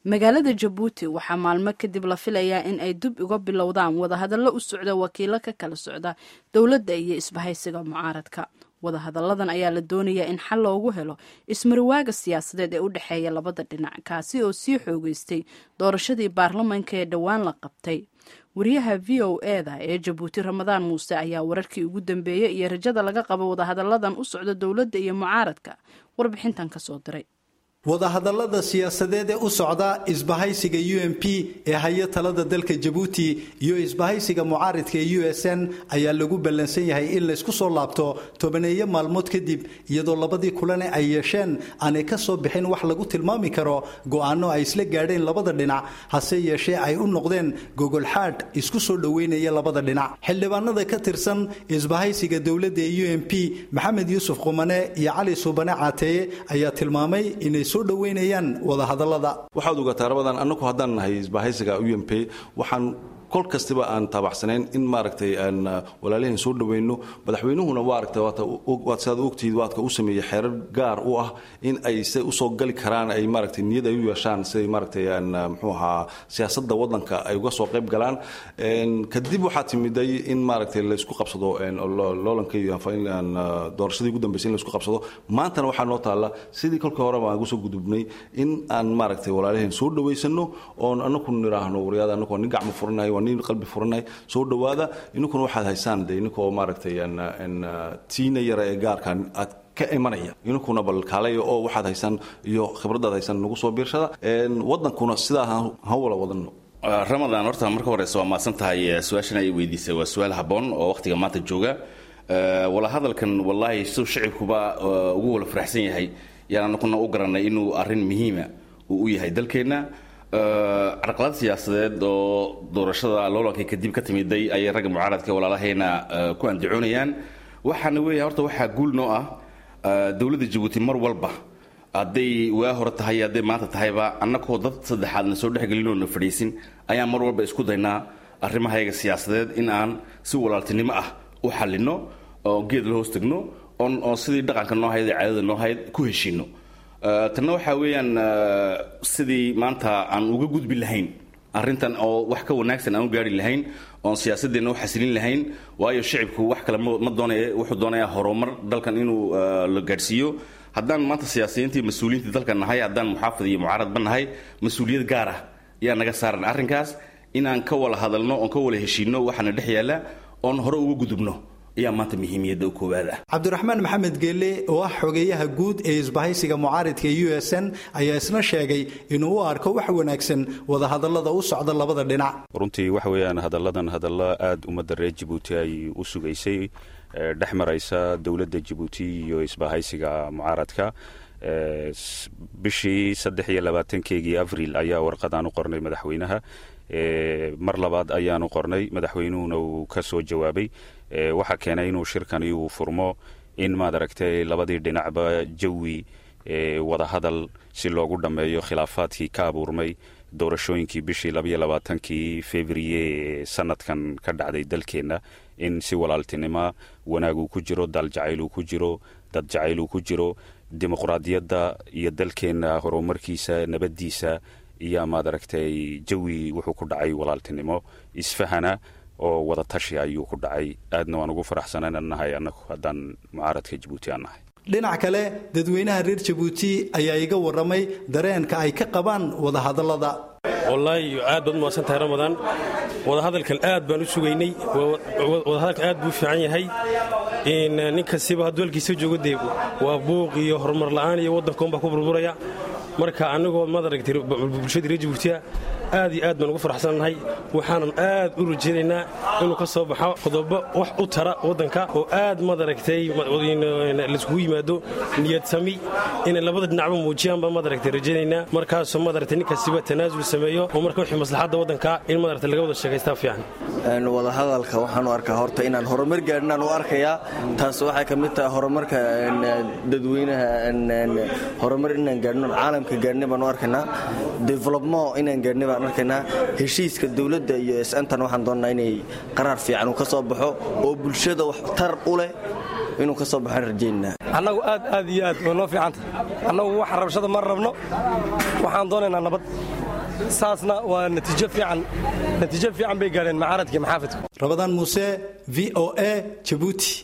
magaalada jabuuti waxaa maalmo kadib la filayaa in ay dib uga bilowdaan wadahadallo u socda wakiilo ka kala socda dowladda iyo isbahaysiga mucaaradka wadahadalladan ayaa la doonayaa in xal loogu helo ismarwaaga siyaasadeed ee u dhexeeya labada dhinac kaasi oo sii xoogeystay doorashadii baarlamanka ee dhowaan la qabtay wariyaha v o eda ee jabuuti ramadaan muuse ayaa wararkii ugu dambeeyey iyo rajada laga qabo wadahadalladan u socda dowladda iyo mucaaradka warbixintan ka soo diray wadahadallada siyaasadeed ee u socda isbahaysiga u m p ee haya talada dalka jabuuti iyo isbahaysiga mucaaridka ee u s n ayaa lagu ballansan yahay in laysku soo laabto tobaneeyo maalmood kadib iyadoo labadii kulane ay yeesheen aanay ka soo bixin wax lagu tilmaami karo go'aano ay isla gaadheen labada dhinac hase yeeshee ay u noqdeen gogolxaadh isku soo dhoweynaya labada dhinac xildhibaanada ka tirsan isbahaysiga dowladda ee u m p maxamed yuusuf qumane iyo cali suubane caateeye ayaa tilmaamay inay soo dhoweynayaan wadahadallada waxaad ogataa rabadan annagu haddaan nahay isbahaysiga u m p waxaan kol kastiba aan taabacsanayn in maaragtay aan walaalaheen soo dhoweyno madaxweynuhuna waaragtay waad sidaad ogtihiid waadka u sameeyey xeerar gaar u ah in ay se usoo gali karaan ay maaragtay niyad ay u yeeshaan siday maaragtay aan muxuu ahaa siyaasadda waddanka ay uga soo qayb galaan kadib waxaa timiday in maaragtay laysku qabsado loolanka aan doorashadii ugu dambeysay in laysku qabsado maantana waxaa noo taalla sidii kolkii hore baan uga soo gudubnay in aan maaragtay walaalaheen soo dhoweysano oon anaku niraahno waryaada anakoo nin gacmo furanahay waa nin qalbi furanahay soo dhowaada ininkuna waxaad haysaan de ininkoo maaragtay tiina yara ee gaarka aad ka imanaya ininkuna bal kaalaya oo waxaad haysaan iyo khibradaad haysaan nagu soo biirshada waddankuna sidaa ha wala wadano ramadaan horta marka horeyse waa maadsan tahay su-aashan ay weydiisay waa su-aal habboon oo wakhtiga maanta jooga wala hadalkan wallaahi siduu shacibkuba ugu wala faraxsan yahay yaan anakuna u garanay inuu arrin muhiima uu u yahay dalkeenna carqalad siyaasadeed oo doorashada loolanka kadib ka timiday ayay ragga mucaaradka walaalahayna ku andacoonayaan waxaana weeya horta waxaa guul noo ah dowladda jabuuti mar walba hadday waa hore tahay hadday maanta tahayba annakoo dad saddexaadna soo dhexgelinoo na fadhiisin ayaan mar walba isku daynaa arrimahayaga siyaasadeed in aan si walaaltinimo ah u xallinno oo geed la hoos tegno oo sidii dhaqanka noo hayd ee caadada noo hayd ku heshiinno tanna waxaa weeyaan sidii maanta aan uga gudbi lahayn arrintan oo wax ka wanaagsan aan u gaari lahayn oon siyaasadeenna u xasilin lahayn waayo shicibku wax kale ma doonaya wuxuu doonayaa horumar dalkan inuu la gaadhsiiyo haddaan maanta siyaasiyiintii mas-uuliyiintii dalkan nahay haddaan muxaafid iyo mucaaradba nahay mas-uuliyad gaar ah yaa naga saaran arrinkaas inaan ka wala hadalno oon ka wala heshiinno waxaana dhex yaalla oon hore uga gudubno ayaa maanta muhiimiyadda u koowaad ah cabdiraxmaan maxamed geelle oo ah xogeeyaha guud ee isbahaysiga mucaaridka u s n ayaa isna sheegay inuu u arko wax wanaagsan wadahadallada u socda labada dhinac runtii waxa weeyaan hadalladan hadallo aada ummadda reer jabuuti ay u sugaysay dhex maraysa dowladda jabuuti iyo isbahaysiga mucaaradka bishii saddex iyo labaatankeygii abril ayaa warqadaan u qornay madaxweynaha mar labaad ayaanu qornay madaxweynuhuna uu ka soo jawaabay waxaa keenay inuu shirkani uu furmo in maad aragtay labadii dhinacba jawi wadahadal si loogu dhammeeyo khilaafaadkii ka abuurmay doorashooyinkii bishii labaiyo labaatankii februye ee sanadkan ka dhacday dalkeenna in si walaaltinima wanaag uu ku jiro daal jacayl uu ku jiro dad jacayl uu ku jiro dimuqraadiyadda iyo dalkeenna horumarkiisa nabaddiisa iyo maad aragtay jawi wuxuu ku dhacay walaaltinimo isfahana oo wada tashi ayuu ku dhacay aadna waan ugu faraxsana inaan nahay annagu haddaan mucaaradka jabuuti aan nahay dhinac kale dadweynaha reer jabuuti ayaa iga warramay dareenka ay ka qabaan wadahadallada wallaahi aad baad umahadsan tahay ramadaan wadahadalkan aad baan u sugaynay wadahadalkan aad buu u fiican yahay nin kastiba hadduu halkiisa joogo dee waa buuq iyo horumar la'aan iyo waddankaunbaa ku burburaya marka annagoo maad aragtay bulshadii reer jabuutiya aad iyo aad baan ugu faraxsannahay waxaanan aad u rajaynaynaa inuu ka soo baxo qodobo wax u tara waddanka oo aad maad aragtay laiskugu yimaado niyad sami inay labada dhinacba muujiyaan baan maad aragtay rajaynaynaa markaasoo maad aragtay nin kastiba tanaasul sameeyo oo marka wixii maslaxadda waddanka in maad aragtay laga wada sheekaystaa fiican wadahadalka waxaan u arkaa horta inaan horumar gaadhinaan u arkayaa taas waxay ka mid tahay horumarka dadweynaha horumar inaan gaadhino caalamka gaadhnay baan u arkaynaa development inaan gaadhnay baan arkaynaa heshiiska dowladda iyo s-ntan waxaan doonnaa inay qaraar fiican uu ka soo baxo oo bulshada wax tar u leh inuu ka soo baxaan rajaynaa annagu aad aad iyo aad way noo fiicanta annagu wax rabshada ma rabno waxaan doonaynaa nabad saasna waa natiijo fiican natiijo fiican bay gaadheen macaaradkii maxaafidku rabadaan muuse v o a jabuuti